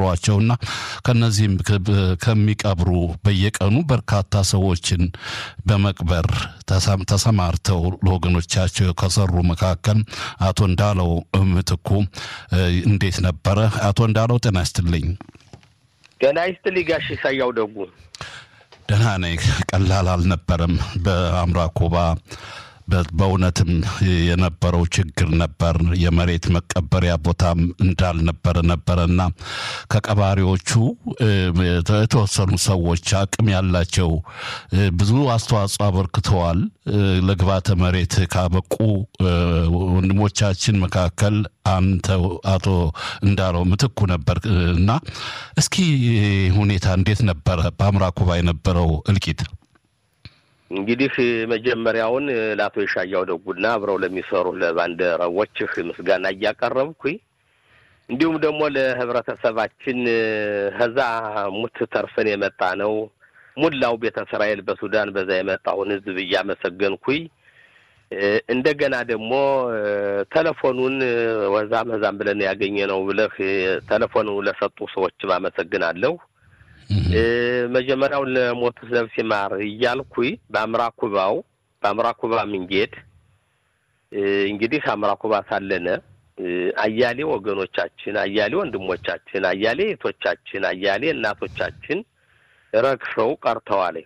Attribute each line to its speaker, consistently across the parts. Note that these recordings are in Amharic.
Speaker 1: ቀበሯቸውና ከነዚህም ከሚቀብሩ በየቀኑ በርካታ ሰዎችን በመቅበር ተሰማርተው ለወገኖቻቸው ከሰሩ መካከል አቶ እንዳለው ምትኩ እንዴት ነበረ? አቶ እንዳለው ጤና ይስጥልኝ።
Speaker 2: ጤና ይስጥልኝ ጋሽ ሳያው ደጉ።
Speaker 1: ደህና ነኝ። ቀላል አልነበረም። በአምራ ኮባ በእውነትም የነበረው ችግር ነበር። የመሬት መቀበሪያ ቦታም እንዳልነበረ ነበረና ከቀባሪዎቹ የተወሰኑ ሰዎች አቅም ያላቸው ብዙ አስተዋጽኦ አበርክተዋል። ለግባተ መሬት ካበቁ ወንድሞቻችን መካከል አንተ አቶ እንዳለው ምትኩ ነበር እና እስኪ ሁኔታ እንዴት ነበረ በአምራ ኩባ የነበረው እልቂት?
Speaker 2: እንግዲህ መጀመሪያውን ለአቶ የሻያው ደጉና አብረው ለሚሰሩ ለባልደረቦችህ ምስጋና እያቀረብኩኝ እንዲሁም ደግሞ ለህብረተሰባችን ከዛ ሙት ተርፈን የመጣ ነው ሙላው ቤተ እስራኤል በሱዳን በዛ የመጣውን ህዝብ እያመሰገንኩኝ እንደገና ደግሞ ቴሌፎኑን ወዛም ህዛም ብለን ያገኘ ነው ብለህ ቴሌፎኑ ለሰጡ ሰዎችም አመሰግናለሁ። መጀመሪያውን ለሞቱት ነፍስ ይማር እያልኩኝ በአምራ ኩባው በአምራ ኩባ ምንጌድ እንግዲህ አምራ ኩባ ሳለነ አያሌ ወገኖቻችን፣ አያሌ ወንድሞቻችን፣ አያሌ እህቶቻችን፣ አያሌ እናቶቻችን ረግፈው ቀርተዋል።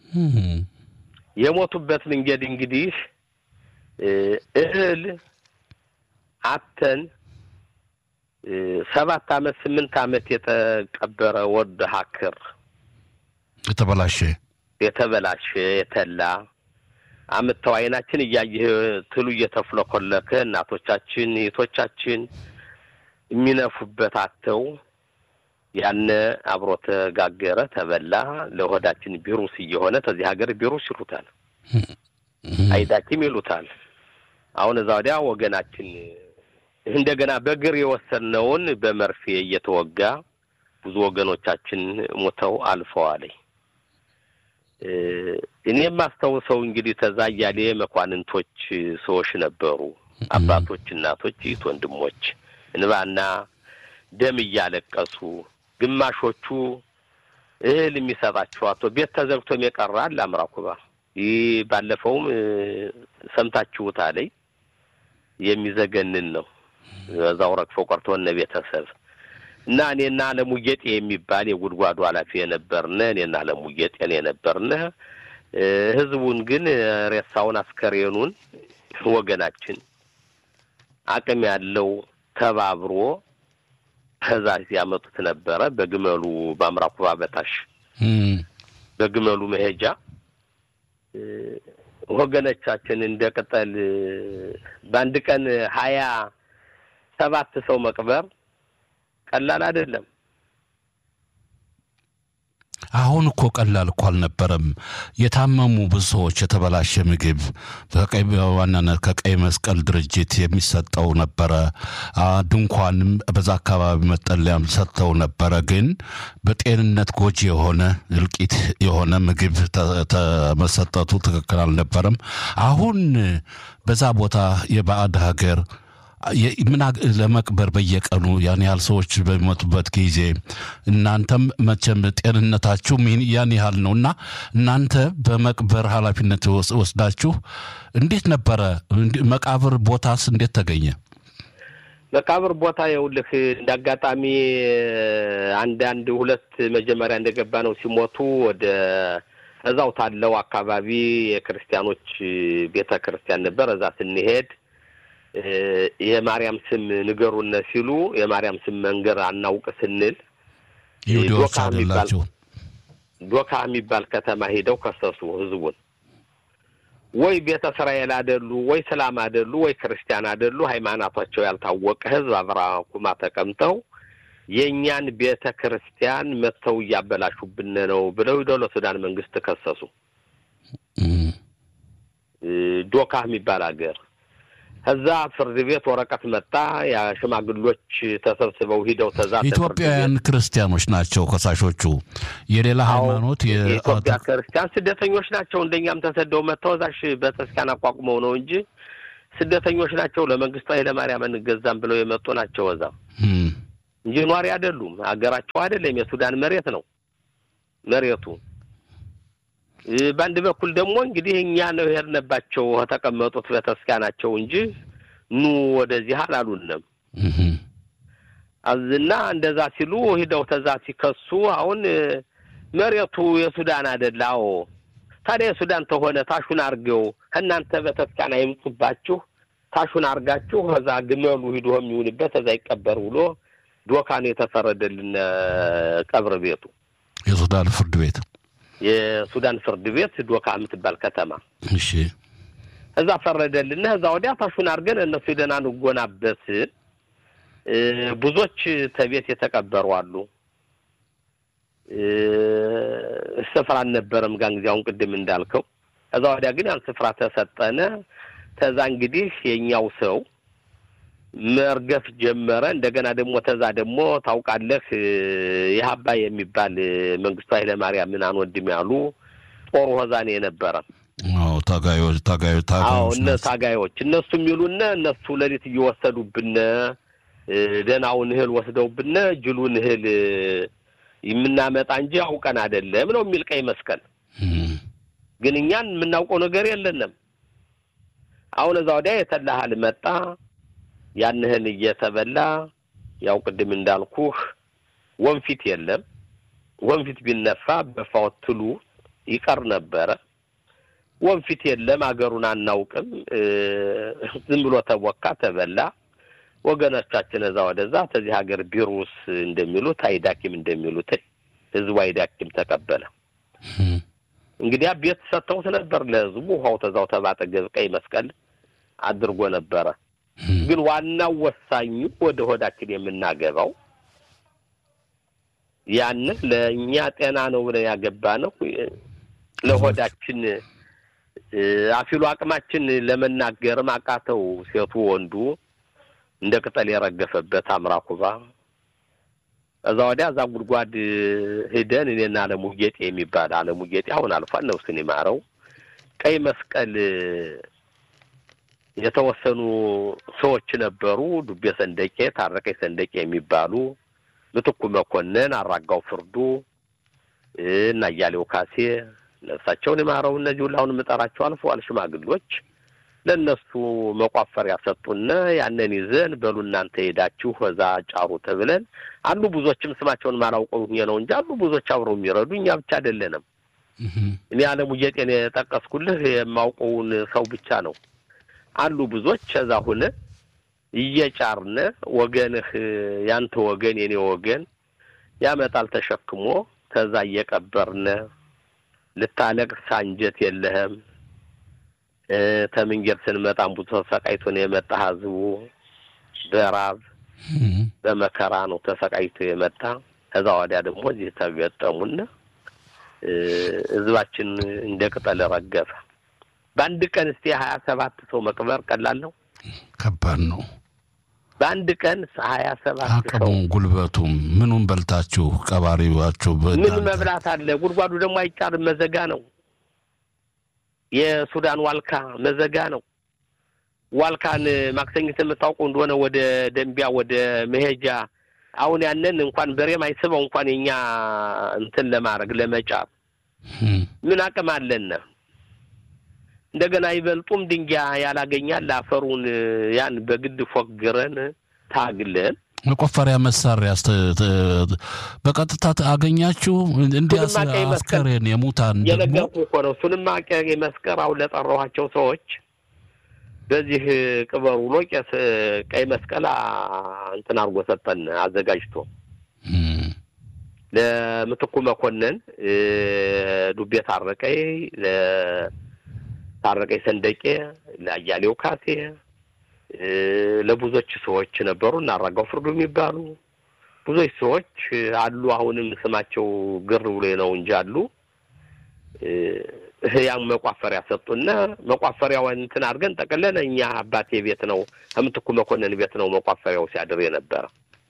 Speaker 2: የሞቱበት መንገድ እንግዲህ እህል አተን ሰባት አመት ስምንት አመት የተቀበረ ወድ ሀክር
Speaker 1: የተበላሸ
Speaker 2: የተበላሸ የተላ አምጥተው አይናችን እያየህ ትሉ እየተፍለኮለከ እናቶቻችን እህቶቻችን የሚነፉበት አተው ያነ አብሮ ተጋገረ ተበላ። ለሆዳችን ቢሩስ እየሆነ ተዚህ ሀገር ቢሩስ ይሉታል፣ አይዳኪም ይሉታል። አሁን እዛ ወዲያ ወገናችን እንደገና በእግር የወሰነውን በመርፌ እየተወጋ ብዙ ወገኖቻችን ሞተው አልፈዋል። እኔ የማስታውሰው እንግዲህ ተዛ እያሌ መኳንንቶች ሰዎች ነበሩ፣ አባቶች፣ እናቶች፣ እህት ወንድሞች እንባና ደም እያለቀሱ ግማሾቹ እህል የሚሰጣቸው አቶ ቤት ተዘግቶም የቀራል አምራ ኩባ ይህ ባለፈውም ሰምታችሁት አለኝ የሚዘገንን ነው። በዛው ረግፎ ቀርቶ እነ ቤተሰብ እና እኔና አለሙ ጌጤ የሚባል የጉድጓዱ ኃላፊ የነበርነ እኔና አለሙ ጌጤን የነበርነ ህዝቡን ግን ሬሳውን አስከሬኑን ወገናችን አቅም ያለው ተባብሮ ከዛ ሲያመጡት ነበረ። በግመሉ በአምራ ኩባ በታሽ በግመሉ መሄጃ ወገኖቻችን እንደ ቅጠል በአንድ ቀን ሀያ ሰባት ሰው መቅበር ቀላል አይደለም።
Speaker 1: አሁን እኮ ቀላል እኮ አልነበረም። የታመሙ ብዙ ሰዎች የተበላሸ ምግብ በቀይ በዋናነት ከቀይ መስቀል ድርጅት የሚሰጠው ነበረ። ድንኳንም በዛ አካባቢ መጠለያም ሰጥተው ነበረ። ግን በጤንነት ጎጂ የሆነ እልቂት የሆነ ምግብ መሰጠቱ ትክክል አልነበረም። አሁን በዛ ቦታ የባዕድ ሀገር ምን ለመቅበር በየቀኑ ያን ያህል ሰዎች በሚመጡበት ጊዜ እናንተም መቼም ጤንነታችሁ ያን ያህል ነው እና እናንተ በመቅበር ኃላፊነት ወስዳችሁ እንዴት ነበረ? መቃብር ቦታስ እንዴት ተገኘ?
Speaker 2: መቃብር ቦታ የውልህ እንደ አጋጣሚ አንዳንድ ሁለት መጀመሪያ እንደገባ ነው ሲሞቱ ወደ እዛው ታለው አካባቢ የክርስቲያኖች ቤተ ክርስቲያን ነበር። እዛ ስንሄድ የማርያም ስም ንገሩነ ሲሉ የማርያም ስም መንገር አናውቅ ስንል
Speaker 1: ይሁዲዎች አይደላቸው
Speaker 2: ዶካ የሚባል ከተማ ሄደው ከሰሱ ህዝቡን። ወይ ቤተ እስራኤል አደሉ፣ ወይ ስላም አደሉ፣ ወይ ክርስቲያን አደሉ፣ ሃይማኖታቸው ያልታወቀ ህዝብ አብራኩማ ተቀምጠው የእኛን ቤተ ክርስቲያን መጥተው እያበላሹብን ነው ብለው ሂደው ለሱዳን መንግስት ከሰሱ። ዶካ የሚባል ሀገር ከዛ ፍርድ ቤት ወረቀት መጣ። የሽማግሎች ተሰብስበው ሂደው ተዛ
Speaker 1: ኢትዮጵያውያን ክርስቲያኖች ናቸው ከሳሾቹ። የሌላ ሃይማኖት
Speaker 2: የኢትዮጵያ ክርስቲያን ስደተኞች ናቸው። እንደኛም ተሰደው መጥተው እዛሽ ቤተክርስቲያን አቋቁመው ነው እንጂ ስደተኞች ናቸው። ለመንግስቱ ኃይለማርያም እንገዛም ብለው የመጡ ናቸው። እዛ እንጂ ኗሪ አይደሉም። ሀገራቸው አይደለም፣ የሱዳን መሬት ነው መሬቱ። በአንድ በኩል ደግሞ እንግዲህ እኛ ነው የሄድንባቸው ከተቀመጡት በተስካናቸው እንጂ ኑ ወደዚህ አላሉንም። እና እንደዛ ሲሉ ሂደው ተዛ ሲከሱ አሁን መሬቱ የሱዳን አይደለ? አዎ ታዲያ የሱዳን ተሆነ ታሹን አርገው ከእናንተ በተስካና ይምጡባችሁ ታሹን አርጋችሁ ከዛ ግመሉ ሂዶ የሚውልበት ከዛ ይቀበር ብሎ ዶካን የተፈረደልን ቀብር ቤቱ
Speaker 1: የሱዳን ፍርድ ቤት
Speaker 2: የሱዳን ፍርድ ቤት ዶካ የምትባል ከተማ
Speaker 1: እሺ፣
Speaker 2: እዛ ፈረደልን። እዛ ወዲያ ታሹን አርገን እነሱ ሂደን አንጎናበት ብዙዎች ተቤት የተቀበሩ አሉ። ስፍራ አልነበረም ጋን ጊዜ አሁን ቅድም እንዳልከው። ከዛ ወዲያ ግን ያን ስፍራ ተሰጠነ። ተዛ እንግዲህ የኛው ሰው መርገፍ ጀመረ። እንደገና ደግሞ ተዛ ደግሞ ታውቃለህ ይህ አባይ የሚባል መንግስቱ ኃይለማርያም ምናምን ወንድም ያሉ ጦሩ ሆዛኔ የነበረ
Speaker 1: አዎ ታጋዮች ታጋዮች
Speaker 2: አዎ እነ ታጋዮች እነሱ የሚሉነ እነሱ ሌሊት እየወሰዱብነ ደህናውን እህል ወስደውብነ ጅሉን እህል የምናመጣ እንጂ አውቀን አይደለም ነው የሚል ቀይ መስቀል። ግን እኛን የምናውቀው ነገር የለንም። አሁን እዛ ወዲያ የተላሃል መጣ። ያን እህል እየተበላ ያው ቅድም እንዳልኩህ ወንፊት የለም። ወንፊት ቢነፋ በፋወት ትሉ ይቀር ነበረ። ወንፊት የለም። አገሩን አናውቅም። ዝም ብሎ ተቦካ፣ ተበላ። ወገኖቻችን እዛ ወደዛ ተዚህ ሀገር ቢሩስ እንደሚሉት አይዳኪም እንደሚሉት ህዝቡ አይዳኪም ተቀበለ። እንግዲያ ቤት ሰጥተውት ነበር ለህዝቡ። ውሃው ተዛው ተባጠገብ ቀይ መስቀል አድርጎ ነበረ። ግን ዋናው ወሳኙ ወደ ሆዳችን የምናገባው ያንን ለእኛ ጤና ነው ብለን ያገባ ነው ለሆዳችን አፊሉ አቅማችን ለመናገርም አቃተው ሴቱ ወንዱ እንደ ቅጠል የረገፈበት አምራኩባ እዛ ወዲያ እዛ ጉድጓድ ሂደን እኔና አለሙ ጌጤ የሚባል አለሙ ጌጤ አሁን አልፏል፣ ነፍሱን ይማረው። ቀይ መስቀል የተወሰኑ ሰዎች ነበሩ። ዱቤ ሰንደቄ፣ ታረቀኝ ሰንደቄ የሚባሉ ምትኩ መኮንን፣ አራጋው ፍርዱ እና እያሌው ካሴ ነፍሳቸውን ይማረው። እነዚህ ሁሉ አሁን የምጠራቸው አልፈዋል ሽማግሎች ለእነሱ መቋፈሪያ ሰጡና ያንን ይዘን በሉ እናንተ ሄዳችሁ እዛ ጫሩ ተብለን አሉ። ብዙዎችም ስማቸውን ማላውቀው ነው እንጂ አሉ ብዙዎች አብረው የሚረዱ እኛ ብቻ አይደለንም። እኔ አለሙ ጌጤን የጠቀስኩልህ የማውቀውን ሰው ብቻ ነው። አሉ ብዙዎች እዛ ሁነ እየጫርነ ወገንህ ያንተ ወገን የኔ ወገን ያመጣል ተሸክሞ ከዛ እየቀበርነ ልታለቅስ አንጀት የለህም ተምንጌር ስንመጣም ብዙ ተሰቃይቶ ነው የመጣ ህዝቡ በራብ በመከራ ነው ተሰቃይቶ የመጣ። ከዛ ወዲያ ደግሞ እዚህ ተገጠሙና ህዝባችን እንደ ቅጠል ረገፈ። በአንድ ቀን እስቲ ሀያ ሰባት ሰው መቅበር ቀላል ነው?
Speaker 1: ከባድ ነው።
Speaker 2: በአንድ ቀን ሀያ ሰባት ሰው
Speaker 1: አቅሙም ጉልበቱም ምኑን በልታችሁ ቀባሪዋችሁ
Speaker 2: ምን መብላት አለ? ጉድጓዱ ደግሞ አይጫርም፣ መዘጋ ነው። የሱዳን ዋልካ መዘጋ ነው። ዋልካን ማክሰኝት የምታውቀው እንደሆነ ወደ ደንቢያ ወደ መሄጃ አሁን ያንን እንኳን በሬም አይስበው እንኳን የኛ እንትን ለማድረግ ለመጫር ምን አቅም አለን? እንደገና ይበልጡም ድንጋይ ያላገኛል አፈሩን ያን በግድ ፎግረን ታግለን
Speaker 1: መቆፈሪያ መሳሪያ በቀጥታ አገኛችሁ? እንዲያስ አስከሬን የሙታን
Speaker 2: የነገርኩ እኮ ነው። እሱንም ቀይ መስቀል አሁን ለጠራኋቸው ሰዎች በዚህ ቅበሩ ብሎ ቄስ ቀይ መስቀል እንትን አድርጎ ሰጠን አዘጋጅቶ ለምትኩ መኮንን ዱቤ ታረቀይ፣ ለታረቀይ ሰንደቄ፣ ለአያሌው ካሴ ለብዙዎች ሰዎች ነበሩ እና አራጋው ፍርዱ የሚባሉ ብዙዎች ሰዎች አሉ። አሁንም ስማቸው ግር ብሎ ነው እንጂ አሉ። ያን መቋፈሪያ ሰጡና መቋፈሪያው እንትን አድርገን ጠቅለን እኛ አባቴ ቤት ነው ከምትኩ መኮንን ቤት ነው መቋፈሪያው ሲያድር የነበረ።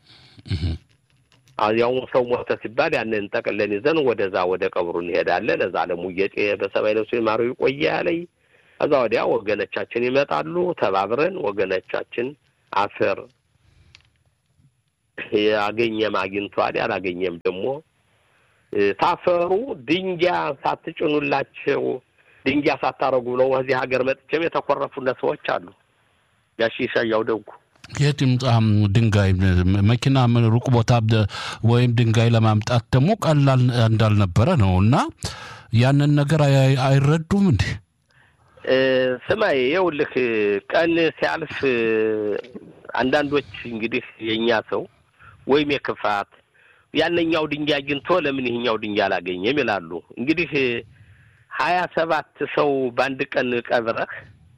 Speaker 2: ያው ሰው ሞተ ሲባል ያንን ጠቅለን ይዘን ወደዛ ወደ ቀብሩ እንሄዳለን። እዛ አለሙ ጌጤ በሰማይ ነፍሱ ይማረው ይቆየ ያለኝ ከዛ ወዲያ ወገኖቻችን ይመጣሉ። ተባብረን ወገኖቻችን አፈር ያገኘም አግኝቷል፣ ያላገኘም ደግሞ ታፈሩ ድንጋይ ሳትጭኑላቸው ድንጋይ ሳታረጉ ነው እዚህ ሀገር መጥቼም የተኮረፉነት ሰዎች አሉ። ጋሽ ሻያው ደጉ
Speaker 1: የት ይምጣ ድንጋይ መኪና ሩቅ ቦታ ወይም ድንጋይ ለማምጣት ደግሞ ቀላል እንዳልነበረ ነው እና ያንን ነገር አይረዱም እንዴ?
Speaker 2: ስማይ ይኸውልህ ቀን ሲያልፍ አንዳንዶች እንግዲህ የእኛ ሰው ወይም የክፋት ያነኛው ድንጋይ አግኝቶ ለምን ይህኛው ድንጋይ አላገኘም ይላሉ። እንግዲህ ሀያ ሰባት ሰው በአንድ ቀን ቀብረህ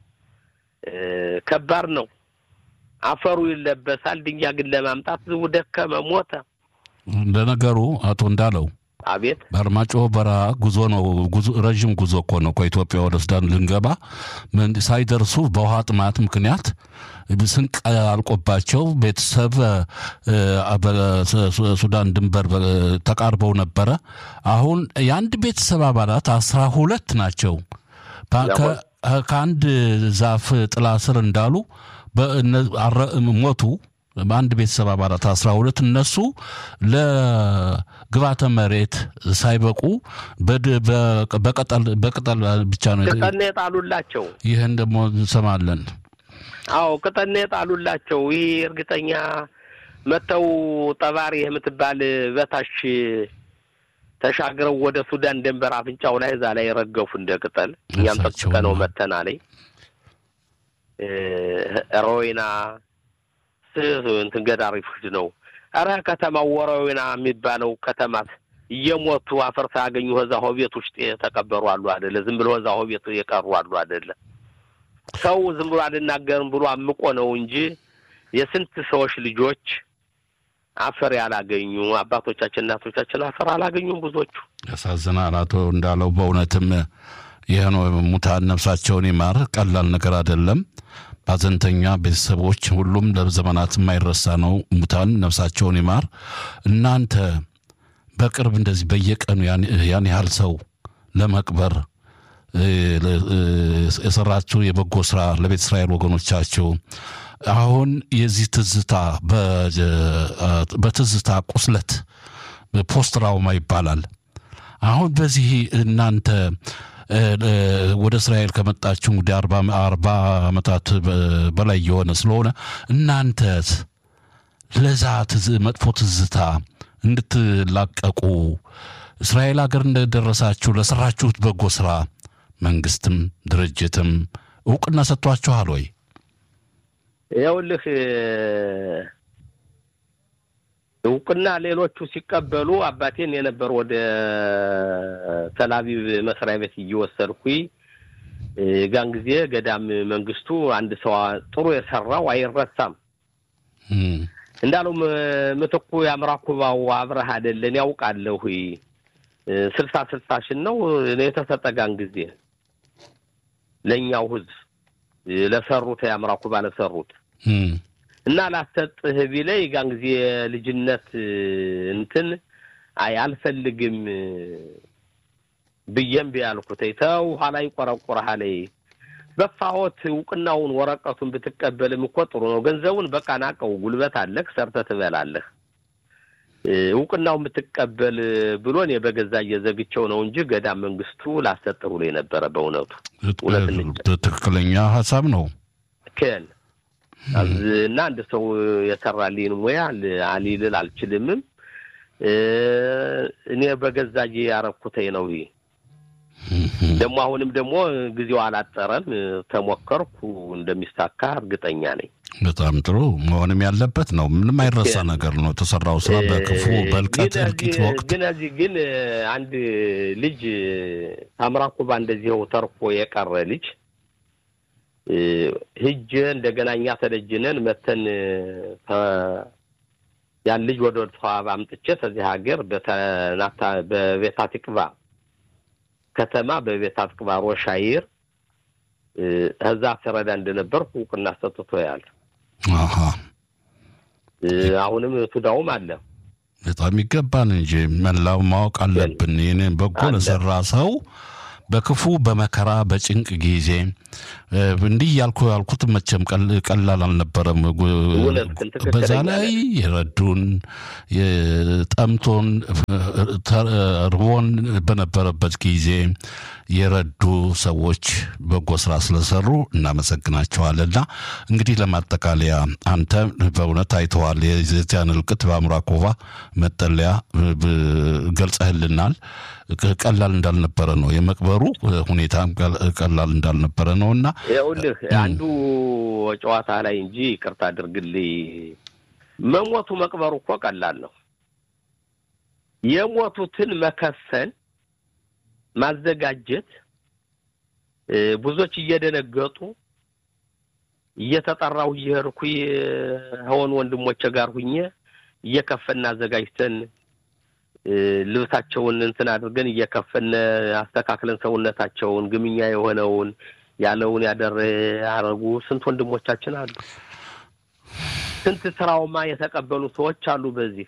Speaker 2: ከባድ ነው። አፈሩ ይለበሳል። ድንጋይ ግን ለማምጣት ዝቡ ደከመ፣ ሞተ።
Speaker 1: ለነገሩ አቶ እንዳለው
Speaker 2: አቤት
Speaker 1: በአርማጭሆ በረሃ ጉዞ ነው። ጉዞ ረዥም ጉዞ እኮ ነው። ከኢትዮጵያ ወደ ሱዳን ልንገባ ሳይደርሱ በውሃ ጥማት ምክንያት ስንቅ አልቆባቸው ቤተሰብ በሱዳን ድንበር ተቃርበው ነበረ። አሁን የአንድ ቤተሰብ አባላት አስራ ሁለት ናቸው። ከአንድ ዛፍ ጥላ ስር እንዳሉ ሞቱ። በአንድ ቤተሰብ አባላት አስራ ሁለት እነሱ ለግባተ መሬት ሳይበቁ በቅጠል ብቻ ነው
Speaker 2: ቅጠል የጣሉላቸው።
Speaker 1: ይህን ደግሞ እንሰማለን።
Speaker 2: አዎ ቅጠል የጣሉላቸው። ይህ እርግጠኛ መተው ጠባሪ የምትባል በታች ተሻግረው ወደ ሱዳን ድንበር አፍንጫው ላይ እዛ ላይ ረገፉ እንደ ቅጠል። እኛም ጠብቀነው መተና ላይ ሮይና እንትን ገዳሪ ፍርድ ነው። ኧረ ከተማው ወረዊና የሚባለው ከተማት እየሞቱ አፈር ሳያገኙ እዛ ሆቤት ውስጥ የተቀበሩ አሉ አደለ? ዝም ብሎ እዛ ሆቤት የቀሩ አሉ አደለ? ሰው ዝም ብሎ አልናገርም ብሎ አምቆ ነው እንጂ የስንት ሰዎች ልጆች አፈር ያላገኙ አባቶቻችን እናቶቻችን አፈር አላገኙም። ብዙዎቹ
Speaker 1: ያሳዝናል። አቶ እንዳለው በእውነትም ይህ ነው። ሙታን ነፍሳቸውን ይማር። ቀላል ነገር አይደለም። ባዘንተኛ ቤተሰቦች ሁሉም ለዘመናት የማይረሳ ነው። ሙታን ነፍሳቸውን ይማር። እናንተ በቅርብ እንደዚህ በየቀኑ ያን ያህል ሰው ለመቅበር የሰራችሁ የበጎ ስራ ለቤተ እስራኤል ወገኖቻቸው አሁን የዚህ ትዝታ በትዝታ ቁስለት ፖስት ትራውማ ይባላል። አሁን በዚህ እናንተ ወደ እስራኤል ከመጣችሁ እንግዲህ አርባ ዓመታት በላይ የሆነ ስለሆነ እናንተ ለዛ መጥፎ ትዝታ እንድትላቀቁ እስራኤል ሀገር እንደደረሳችሁ ለሰራችሁት በጎ ስራ መንግስትም ድርጅትም እውቅና ሰጥቷችኋል ወይ?
Speaker 2: ይኸውልህ እውቅና ሌሎቹ ሲቀበሉ አባቴን የነበር ወደ ተላቪቭ መስሪያ ቤት እየወሰድኩኝ ጋን ጊዜ ገዳም መንግስቱ አንድ ሰው ጥሩ የሰራው አይረሳም እንዳለው ምትኩ የአምራኩባው አብረህ አይደለን ያውቃለሁ ስልሳ ስልሳ ሽን ነው የተሰጠ ጋን ጊዜ ለእኛው ህዝብ ለሰሩት የአምራኩባ ለሰሩት እና ላሰጥህ ቢለይ ጋን ጊዜ ልጅነት እንትን አይ አልፈልግም ብዬም ቢያልኩት ተው ኋላ ይቆረቁረሃል። በፋሆት እውቅናውን ወረቀቱን ብትቀበልም እኮ ጥሩ ነው። ገንዘቡን በቃ ናቀው፣ ጉልበት አለህ፣ ሰርተህ ትበላለህ። እውቅናውን ብትቀበል ብሎ እኔ በገዛ እየዘግቸው ነው እንጂ ገዳም መንግስቱ ላሰጥህ ብሎ የነበረ በእውነቱ
Speaker 1: ትክክለኛ ሀሳብ ነው
Speaker 2: ክል እና አንድ ሰው የሰራልኝ ሙያ አሊልል አልችልምም። እኔ በገዛ ያረኩተኝ ነው። ይሄ ደግሞ አሁንም ደግሞ ጊዜው አላጠረም። ተሞከርኩ እንደሚሳካ እርግጠኛ ነኝ።
Speaker 1: በጣም ጥሩ መሆንም ያለበት ነው። ምንም አይረሳ ነገር ነው የተሰራው ስራ በክፉ በልቀት እልቂት ወቅት።
Speaker 2: ግን እዚህ ግን አንድ ልጅ ታምራኩባ እንደዚህው ተርፎ የቀረ ልጅ ህጅ እንደገና እኛ ተደጅነን መተን ያን ልጅ ወደ ተዋብ አምጥቼ ከዚህ ሀገር በተናታ በቤታ ትቅባ ከተማ በቤታ ትቅባ ሮሻይር እዛ ስረዳ እንደነበርኩ እውቅና ሰጥቶ ያል አሁንም ቱዳውም አለ።
Speaker 1: በጣም ይገባን እንጂ መላው ማወቅ አለብን። ይህንን በጎ ለሰራ ሰው በክፉ በመከራ በጭንቅ ጊዜ እንዲህ ያልኩ ያልኩት መቼም ቀላል አልነበረም። በዛ ላይ የረዱን ጠምቶን ርቦን በነበረበት ጊዜ የረዱ ሰዎች በጎ ስራ ስለሰሩ እናመሰግናቸዋልና እንግዲህ ለማጠቃለያ አንተ በእውነት አይተዋል። የዚያን እልቅት በአምራኮቫ መጠለያ ገልጸህልናል። ቀላል እንዳልነበረ ነው የመቅበሩ ሁኔታ ቀላል እንዳልነበረ ነው እና
Speaker 2: ይኸውልህ አንዱ ጨዋታ ላይ እንጂ ይቅርታ አድርግልኝ፣ መሞቱ መቅበሩ እኮ ቀላል ነው። የሞቱትን መከፈን ማዘጋጀት ብዙዎች እየደነገጡ እየተጠራሁ እየሄድኩ ሆን ወንድሞቼ ጋር ሁኜ እየከፈን አዘጋጅተን ልብሳቸውን እንትን አድርገን እየከፈን አስተካክለን ሰውነታቸውን ግምኛ የሆነውን ያለውን ያደረ ያደረጉ ስንት ወንድሞቻችን አሉ። ስንት ትራውማ የተቀበሉ ሰዎች አሉ። በዚህ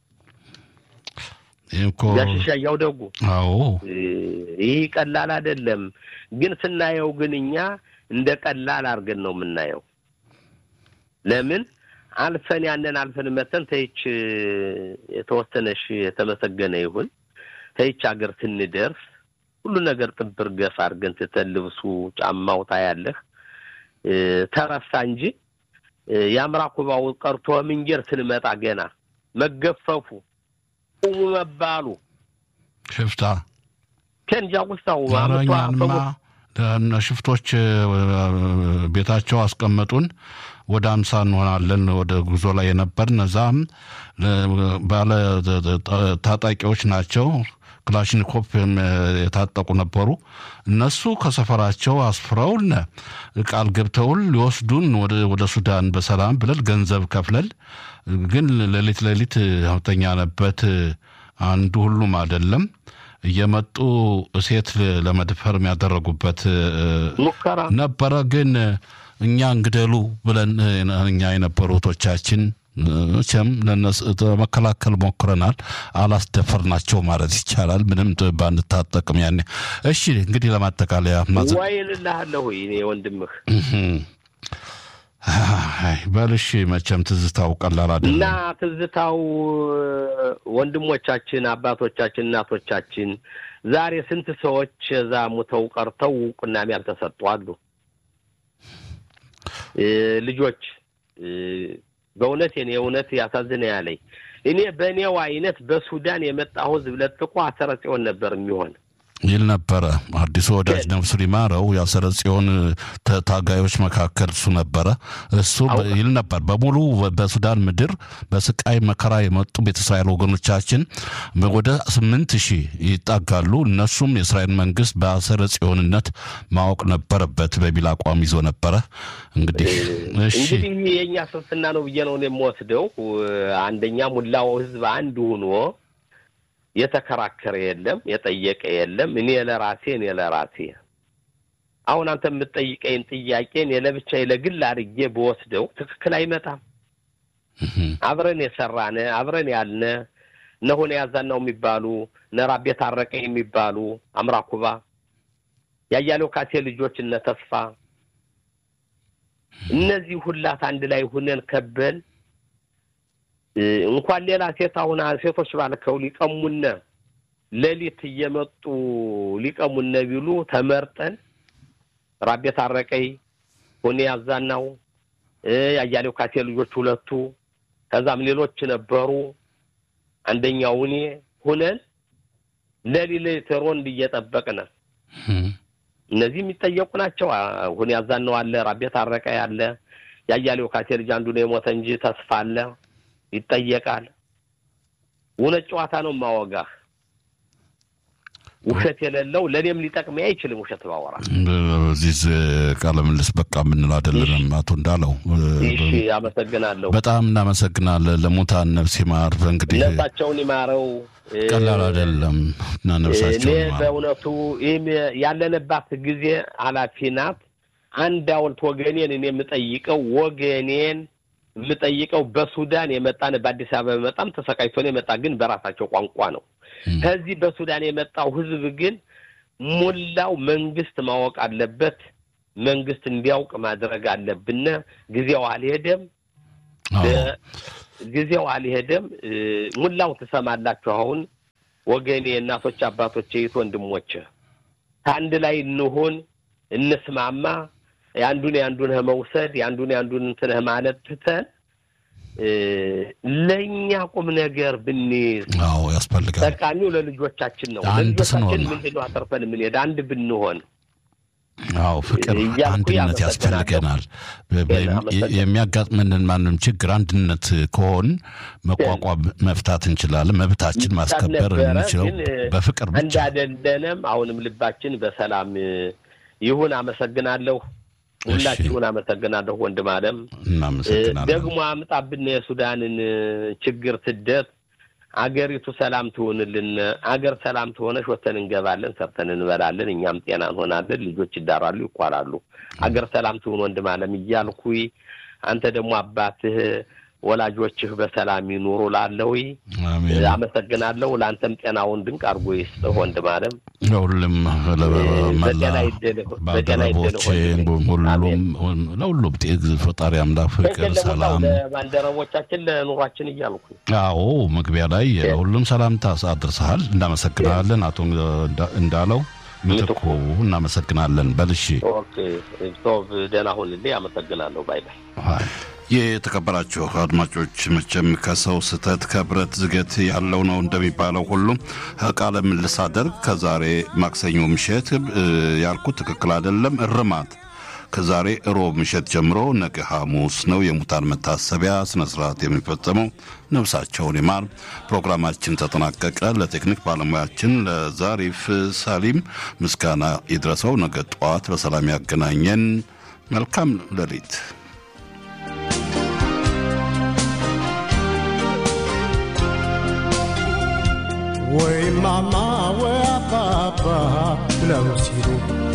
Speaker 2: ያሽሻ እያውደጉ
Speaker 1: አዎ፣
Speaker 2: ይህ ቀላል አይደለም። ግን ስናየው ግን እኛ እንደ ቀላል አድርገን ነው የምናየው። ለምን አልፈን ያንን አልፈን መተን ተይች የተወሰነሽ የተመሰገነ ይሁን ተይች ሀገር ስንደርስ ሁሉ ነገር ጥብር ገፍ አድርገን ትተን ልብሱ ጫማው ታያለህ ተረሳ እንጂ የአምራ ኩባው ቀርቶ ምንጀር ስንመጣ ገና መገፈፉ ቁሙ መባሉ
Speaker 1: ሽፍታ
Speaker 2: ከንጃ ውስታው
Speaker 1: አረኛንማ ሽፍቶች ቤታቸው አስቀመጡን። ወደ አምሳ እንሆናለን ወደ ጉዞ ላይ የነበርን እዛም ባለ ታጣቂዎች ናቸው። ክላሽኒኮፕ የታጠቁ ነበሩ። እነሱ ከሰፈራቸው አስፍረውን ቃል ገብተውን ሊወስዱን ወደ ሱዳን በሰላም ብለን ገንዘብ ከፍለል ግን ሌሊት ሌሊት ተኛንበት። አንዱ ሁሉም አይደለም እየመጡ ሴት ለመድፈር የሚያደረጉበት
Speaker 2: ሙከራ
Speaker 1: ነበረ። ግን እኛ እንግደሉ ብለን እኛ የነበሩ እህቶቻችን መቼም ለመከላከል ሞክረናል። አላስደፈርናቸው ማለት ይቻላል። ምንም ባንታጠቅም ያኔ። እሺ እንግዲህ ለማጠቃለያ
Speaker 2: ወይንልሃለሁ እኔ ወንድምህ
Speaker 1: በልሽ መቼም ትዝታው ቀላል አይደለም
Speaker 2: እና ትዝታው ወንድሞቻችን፣ አባቶቻችን፣ እናቶቻችን ዛሬ ስንት ሰዎች እዛ ሙተው ቀርተው እውቅናም ያልተሰጡ አሉ። ልጆች በእውነት እኔ እውነት ያሳዝነ ያለኝ እኔ በእኔው አይነት በሱዳን የመጣ ህዝብ ለጥቆ አሰረ ጽዮን ነበር የሚሆን
Speaker 1: ይል ነበረ። አዲሱ ወዳጅ ነፍሱን ይማረው የአሰረ ጽዮን ታጋዮች መካከል እሱ ነበረ። እሱ ይል ነበር በሙሉ በሱዳን ምድር በስቃይ መከራ የመጡ ቤተ እስራኤል ወገኖቻችን ወደ ስምንት ሺህ ይጣጋሉ። እነሱም የእስራኤል መንግስት በአሰረ ጽዮንነት ማወቅ ነበረበት በሚል አቋም ይዞ ነበረ። እንግዲህ እሺ
Speaker 2: እንግዲህ የእኛ ስንፍና ነው ብዬ ነው የምወስደው። አንደኛ ሙላው ህዝብ አንድ ሁኖ የተከራከረ የለም፣ የጠየቀ የለም። እኔ ለራሴ እኔ ለራሴ አሁን አንተ የምትጠይቀኝ ጥያቄን የለብቻዬ ለግል አድርጌ በወስደው ትክክል አይመጣም። አብረን የሰራነ አብረን ያልነ እነሆነ ያዛናው የሚባሉ ነራቤ ታረቀ የሚባሉ አምራኩባ ያያሌው ካሴ ልጆች እነ ተስፋ እነዚህ ሁላት አንድ ላይ ሁነን ከበን እንኳን ሌላ ሴት አሁን ሴቶች ባልከው ሊቀሙነ ሌሊት እየመጡ ሊቀሙነ ቢሉ ተመርጠን ራቤ ታረቀይ ሁኔ ያዛናው ያያሌው ካሴ ልጆች ሁለቱ ከዛም ሌሎች ነበሩ። አንደኛው እኔ ሁነን ሌሊት ሮንድ እየጠበቅን እነዚህ የሚጠየቁ ናቸው። ሁኔ ያዛናው አለ፣ ራቤ ታረቀ አለ፣ ያያሌው ካሴ ልጅ አንዱ ነው የሞተ እንጂ ተስፋ አለ ይጠየቃል። እውነት ጨዋታ ነው ማወጋህ። ውሸት የሌለው ለእኔም ሊጠቅመኝ አይችልም። ውሸት ባወራ
Speaker 1: በዚህ ቃለ ምልልስ በቃ የምንል አይደለንም። አቶ እንዳለው
Speaker 2: እሺ፣ አመሰግናለሁ።
Speaker 1: በጣም እናመሰግናለን። ለሙታን ነፍስ ይማር። እንግዲህ
Speaker 2: ነፍሳቸውን ይማረው።
Speaker 1: ቀላል አይደለም እና
Speaker 2: እኔ
Speaker 1: ነፍሳቸውን ይማር።
Speaker 2: በእውነቱ ይህም ያለንባት ጊዜ ኃላፊ ናት። አንድ ሐውልት ወገኔን እኔ የምጠይቀው ወገኔን የምጠይቀው በሱዳን የመጣን በአዲስ አበባ በጣም ተሰቃይቶን የመጣ ግን በራሳቸው ቋንቋ ነው። ከዚህ በሱዳን የመጣው ህዝብ ግን ሙላው መንግስት ማወቅ አለበት። መንግስት እንዲያውቅ ማድረግ አለብን። ጊዜው አልሄደም፣ ጊዜው አልሄደም። ሙላው ትሰማላችሁ። አሁን ወገኔ፣ እናቶች፣ አባቶች፣ የት ወንድሞች ከአንድ ላይ እንሁን፣ እንስማማ። የአንዱን የአንዱን መውሰድ የአንዱን የአንዱን እንትንህ ማለት ትተን ለእኛ ቁም ነገር ብንይዝ
Speaker 1: አዎ ያስፈልጋል።
Speaker 2: ጠቃሚው ለልጆቻችን ነው።
Speaker 1: አንድ
Speaker 2: ለልጆቻችን
Speaker 1: ስንሆን
Speaker 2: ምንድን ነው አተርፈን የምንሄድ አንድ ብንሆን
Speaker 1: አዎ ፍቅር፣
Speaker 2: እያልኩ
Speaker 1: አንድነት
Speaker 2: ያመሰግናለሁ።
Speaker 1: ያስፈልገናል። በ- በ-
Speaker 2: አመሰግናለሁ።
Speaker 1: የሚያጋጥመንን ማንም ችግር አንድነት ከሆን መቋቋም መፍታት እንችላለን። መብታችን ማስከበር
Speaker 2: ነበረ፣
Speaker 1: የምንችለው
Speaker 2: ግን
Speaker 1: በፍቅር ብቻ።
Speaker 2: እንዳደለንም አሁንም ልባችን በሰላም ይሁን። አመሰግናለሁ። ሁላችሁን አመሰግናለሁ። ወንድም አለም
Speaker 1: እናመሰግናለን።
Speaker 2: ደግሞ አምጣብን የሱዳንን ችግር ስደት አገሪቱ ሰላም ትሆንልን። አገር ሰላም ትሆነች ወተን እንገባለን፣ ሰርተን እንበላለን፣ እኛም ጤና እንሆናለን። ልጆች ይዳራሉ፣ ይኳላሉ። አገር ሰላም ትሆን ወንድም አለም እያልኩኝ አንተ ደግሞ አባትህ ወላጆችህ በሰላም ይኑሩ ላለዊ
Speaker 1: አሜን።
Speaker 2: አመሰግናለሁ። ለአንተም ጤናውን ድንቅ አድርጎ ይስጥህ ወንድም አለም።
Speaker 1: ለሁሉም መላ
Speaker 2: በጤና ይደልህ፣ በጤና ይደልህ
Speaker 1: ባልደረቦቼ
Speaker 2: ወንድሜ። አሜን።
Speaker 1: ሁሉም ለሁሉም ጤ- ፈጣሪ አምላክ ፍቅር፣
Speaker 2: ትክክል ለሁላው
Speaker 1: ሰላም
Speaker 2: ለባልደረቦቻችን ለኑሯችን እያልኩ
Speaker 1: አዎ መግቢያ ላይ ሁሉም ሰላምታ አድርሰሃል። እናመሰግናለን። አቶ እንዳ- እንዳለው ምትኩ እናመሰግናለን። በልሺ
Speaker 2: ኦኬ ቶብ ደህና ሁንልኝ። አመሰግናለሁ። ባይ ባይ።
Speaker 1: የተከበራችሁ አድማጮች መቼም ከሰው ስህተት ከብረት ዝገት ያለው ነው እንደሚባለው ሁሉ ቃለ ምልልስ አደርግ ከዛሬ ማክሰኞ ምሽት እ፣ ያልኩት ትክክል አይደለም። እርማት ከዛሬ እሮብ ምሽት ጀምሮ ነገ ሐሙስ ነው የሙታን መታሰቢያ ስነ ስርዓት የሚፈጸመው። ነፍሳቸውን ይማር። ፕሮግራማችን ተጠናቀቀ። ለቴክኒክ ባለሙያችን ለዛሪፍ ሳሊም ምስጋና ይድረሰው። ነገ ጠዋት በሰላም ያገናኘን። መልካም ሌሊት።
Speaker 3: ወይ ማማ ወይ አባባ ብለው ሲሉ